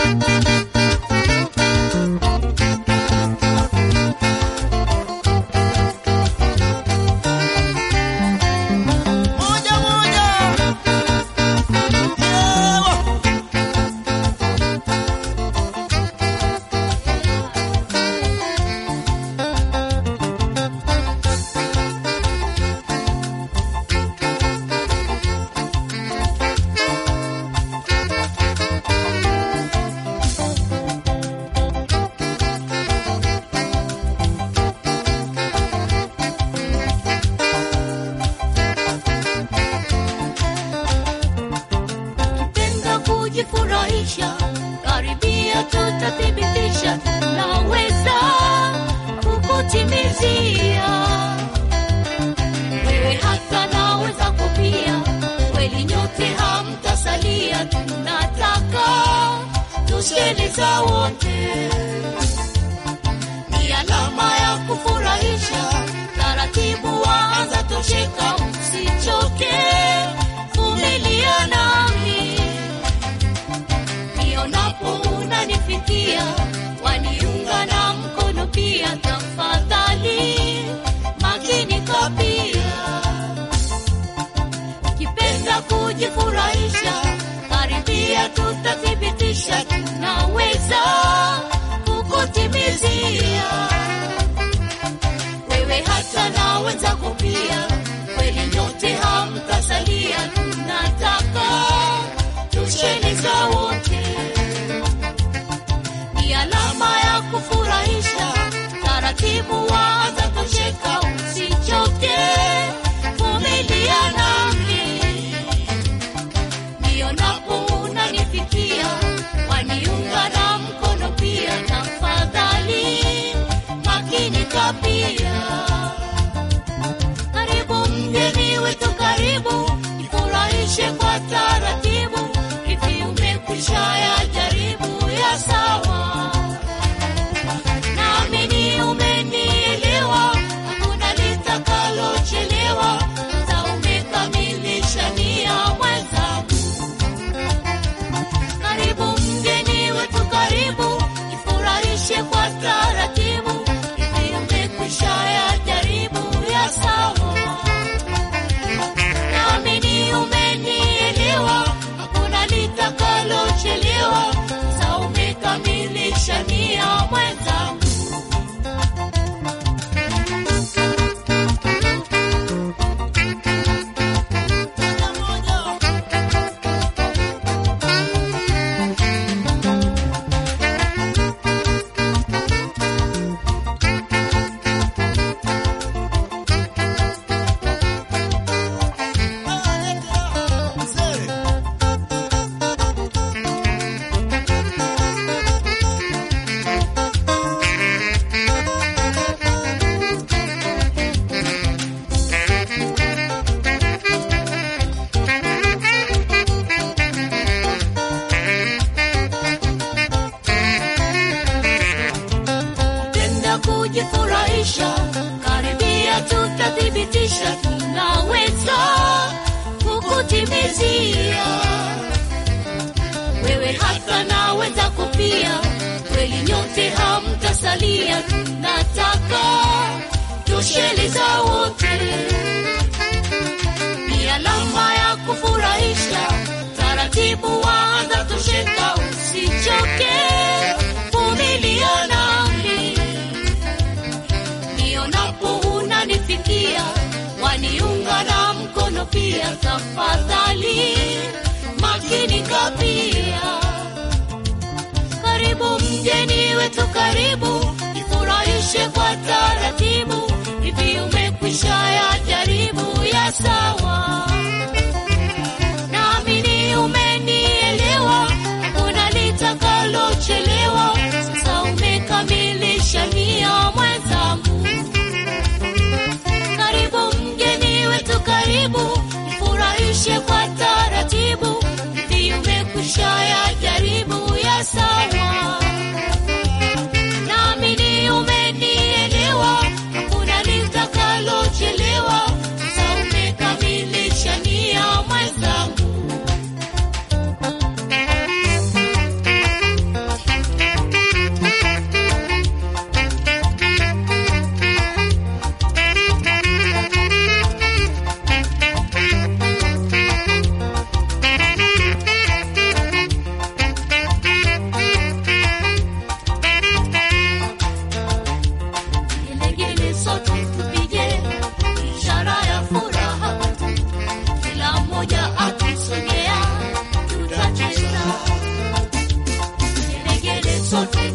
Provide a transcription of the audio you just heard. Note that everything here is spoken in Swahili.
Moja moja. Yewa. Penda kujifurahisha, karibia tutathibitisha, naweza kukutimizia wewe, hata naweza kupia, kweli nyote hamtasalia, tunataka tusheliza wote, ni alama ya kufurahisha, taratibu waanza tosheka, msichoke, vumilia nami nionapo unanifikia, waniunga na mkono pia, tafadhali makinika pia. Ukipenda kujifurahisha, karibia, tutathibitisha, tunaweza kukutimizia wewe hata na wenzako pia, kweli nyote hamtasalia, tunataka tusheliza wote, ni alama ya kufurahisha, taratibu waanza tosheka, usichoke, vumilia nami, nionapo unanifikia, waniunga na mkono pia, tafadhali makinika pia. Karibu mgeni wetu, karibu ifurahishe kwa taratibu, hivi umekwisha ya jaribu ya sawa, naamini umenielewa, hakuna litakalochelewa, hata umekamilisha nia mwenzangu. Karibu mgeni wetu, karibu ifurahishe kwa taratibu, hivi umekwisha ya jaribu ya sawa, naamini umenielewa, hakuna litakalochelewa, sasa umekamilisha nia mwenzangu. Moja moja. Mzee. Penda kujifurahisha, karibia, tutathibitisha, tunaweza kukutimizia wewe, hata na wenzako pia, kweli nyote hamtasalia, tunataka tusheliza wote, ni alama ya kufurahisha, taratibu waanza tosheka, usichoke, vumilia nami nionapo unanifikia, waniunga na mkono pia, tafadhali makinika pia. Karibu mgeni wetu, karibu ifurahishe kwa taratibu, hivi umekwisha ya jaribu ya sawa, naamini umenielewa, hakuna litakalochelewa, sasa umekamilisha nia mwenzangu. Karibu mgeni wetu, karibu ifurahishe kwa taratibu, hivi umekwisha ya jaribu ya sawa, naamini umenielewa, hakuna litakalochelewa, sasa umekamilisha sote